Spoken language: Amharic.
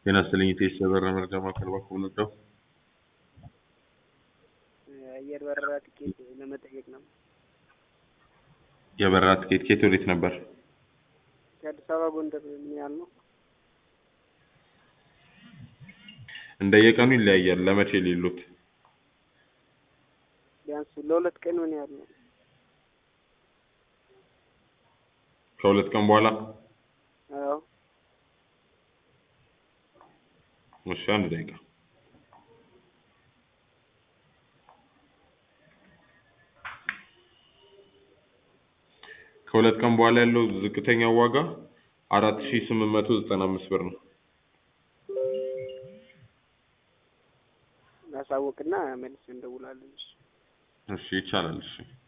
ጤና ይስጥልኝ የኢቲኤስ የበረራ መረጃ ማዕከል በኩል ነበር። አየር በረራ ትኬት ለመጠየቅ ነው። የበረራ ትኬት ከየት ወዴት ነበር? ከአዲስ አበባ ጎንደር ምን ያህል ነው? እንደየቀኑ ይለያያል። ለመቼ ሌሉት? ቢያንስ ለሁለት ቀን ምን ያህል ነው? ከሁለት ቀን በኋላ አዎ እሺ፣ አንድ ደቂቃ ከሁለት ቀን በኋላ ያለው ዝቅተኛው ዋጋ አራት ሺህ ስምንት መቶ ዘጠና አምስት ብር ነው። ላሳውቅና መልስ እንደውላለን። እሺ። እሺ ይቻላል። እሺ